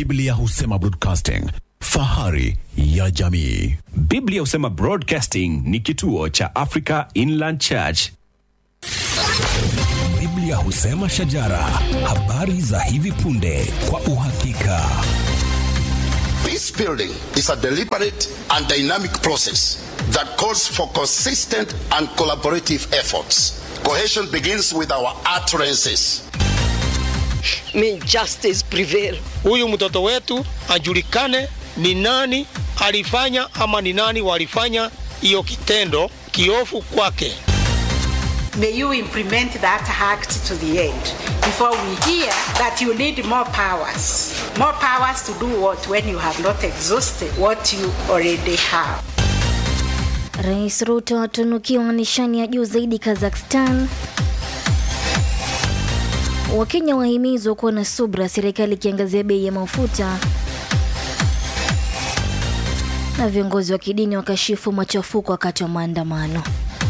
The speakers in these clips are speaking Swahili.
Biblia husema broadcasting, fahari ya jamii. Biblia husema Broadcasting ni kituo cha Africa Inland Church. Biblia husema shajara, habari za hivi punde kwa uhakika. Peace building is a deliberate and dynamic process that calls for consistent and collaborative efforts. Cohesion begins with our utterances. May justice prevail. huyu mtoto wetu ajulikane ni nani alifanya ama ni nani walifanya hiyo kitendo kiofu kwake. May you implement that act to the end before we hear that you need more powers. More powers to do what when you have not exhausted what you already have. Rais Ruto atunukiwa nishani ya juu zaidi Kazakhstan. Wakenya wahimizwa kuwa na subra, serikali ikiangazia bei ya mafuta. Na viongozi wa kidini wakashifu machafuko wakati wa maandamano.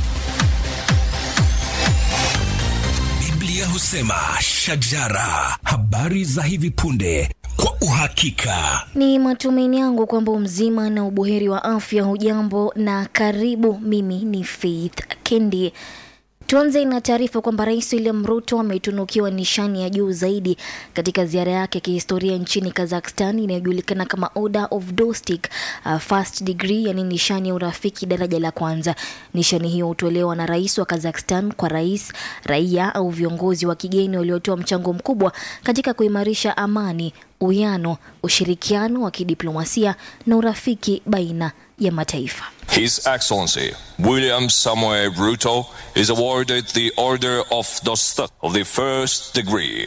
Biblia husema shajara, habari za hivi punde kwa uhakika. Ni matumaini yangu kwamba mzima na ubuheri wa afya. Hujambo na karibu. Mimi ni Faith Kendi. Tuanze na taarifa kwamba Rais William Ruto ametunukiwa nishani ya juu zaidi katika ziara yake ya kihistoria nchini Kazakhstan inayojulikana kama Order of Dostik uh, first degree, yani nishani ya urafiki daraja la kwanza. Nishani hiyo hutolewa na rais wa Kazakhstan kwa rais, raia au viongozi wa kigeni waliotoa mchango mkubwa katika kuimarisha amani, uwiano, ushirikiano wa kidiplomasia na urafiki baina ya mataifa. His Excellency William Samoei Ruto is awarded the Order of Dostok of the First Degree.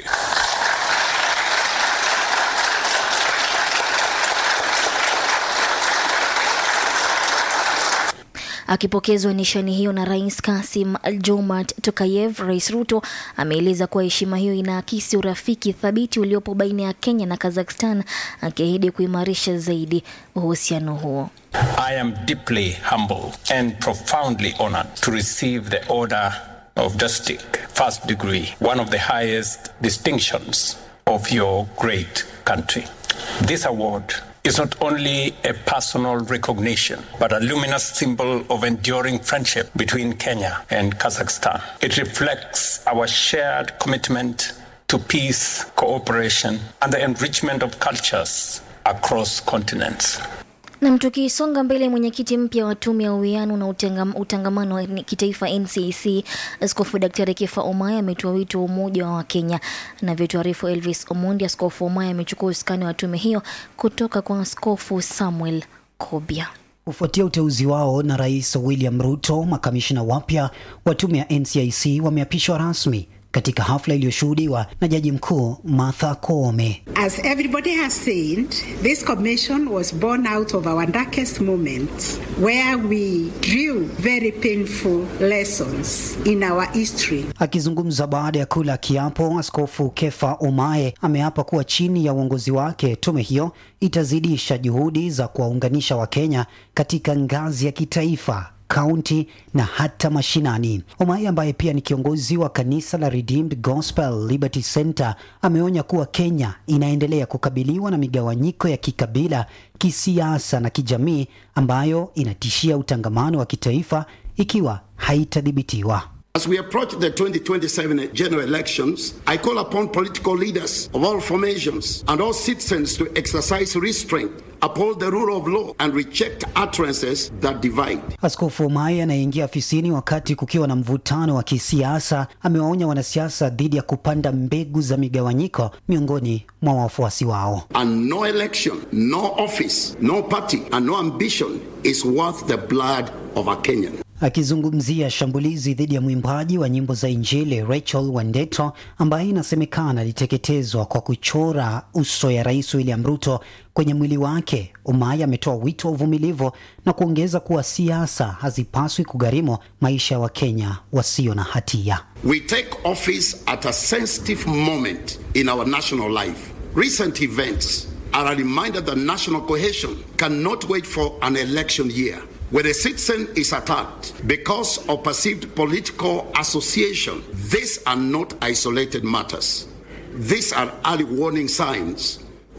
Akipokezwa nishani hiyo na Rais Kasim Jomart Tokayev, Rais Ruto ameeleza kuwa heshima hiyo inaakisi urafiki thabiti uliopo baina ya Kenya na Kazakhstan, akiahidi kuimarisha zaidi uhusiano huo. I am deeply humbled and profoundly honored to receive the Order of Dostik, first degree, one of the highest distinctions of your great country. This award is not only a personal recognition, but a luminous symbol of enduring friendship between Kenya and Kazakhstan. It reflects our shared commitment to peace, cooperation, and the enrichment of cultures across continents. Nam, tukisonga mbele, mwenyekiti mpya wa tume ya uwiano na utangam, utangamano wa kitaifa NCC Askofu Daktari Kefa Omaya ametoa wito wa umoja wa Wakenya. Anavyotuarifu Elvis Omondi, Askofu Omaya amechukua usukani wa tume hiyo kutoka kwa Askofu Samuel Kobia. Kufuatia uteuzi wao na Rais William Ruto, makamishina wapya wa tume ya NCIC wameapishwa rasmi katika hafla iliyoshuhudiwa na Jaji Mkuu Martha Koome. As everybody has said, this commission was born out of our darkest moments where we drew very painful lessons in our history. Akizungumza baada ya kula kiapo, Askofu Kefa Omae ameapa kuwa chini ya uongozi wake tume hiyo itazidisha juhudi za kuwaunganisha Wakenya katika ngazi ya kitaifa kaunti na hata mashinani. Omai ambaye pia ni kiongozi wa kanisa la Redeemed Gospel Liberty Center ameonya kuwa Kenya inaendelea kukabiliwa na migawanyiko ya kikabila, kisiasa na kijamii ambayo inatishia utangamano wa kitaifa ikiwa haitadhibitiwa. As we approach the 2027 general elections, I call upon political leaders of all formations and all citizens to exercise restraint, uphold the rule of law, and reject utterances that divide. Askofu Omai anayeingia afisini wakati kukiwa na mvutano wa kisiasa amewaonya wanasiasa dhidi ya kupanda mbegu za migawanyiko miongoni mwa wafuasi wao. And no election, no office, no party, and no ambition is worth the blood of a Kenyan. Akizungumzia shambulizi dhidi ya mwimbaji wa nyimbo za Injili Rachel Wandeto ambaye inasemekana aliteketezwa kwa kuchora uso ya Rais William Ruto kwenye mwili wake, Umai ametoa wito wa uvumilivu na kuongeza kuwa siasa hazipaswi kugharimu maisha ya Wakenya wasio na hatia. We take office at a sensitive moment in our national life. Recent events are a reminder that national cohesion cannot wait for an election year. When a citizen is attacked because of perceived political association, these are not isolated matters. These are early warning signs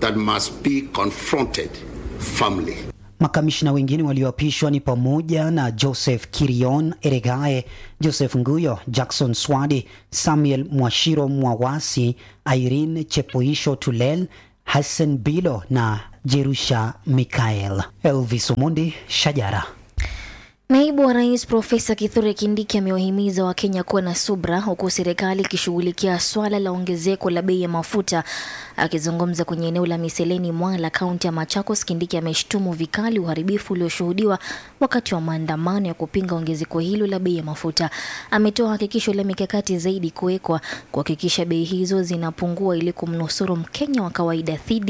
that must be confronted firmly. Makamishna wengine walioapishwa ni pamoja na Joseph Kirion Eregae, Joseph Nguyo, Jackson Swadi, Samuel Mwashiro Mwawasi, Irene Chepoisho Tulel, Hassan Bilo na Jerusha Mikael. Elvis Omondi, Shajara. Naibu wa Rais Profesa Kithure Kindiki amewahimiza Wakenya kuwa na subra huku serikali ikishughulikia swala la ongezeko la bei ya mafuta. Akizungumza kwenye eneo la Miseleni Mwala, kaunti ya Machakos, Kindiki ameshtumu vikali uharibifu ulioshuhudiwa wakati wa maandamano ya kupinga ongezeko hilo la bei ya mafuta. Ametoa hakikisho la mikakati zaidi kuwekwa kuhakikisha bei hizo zinapungua ili kumnusuru Mkenya wa kawaida dhidi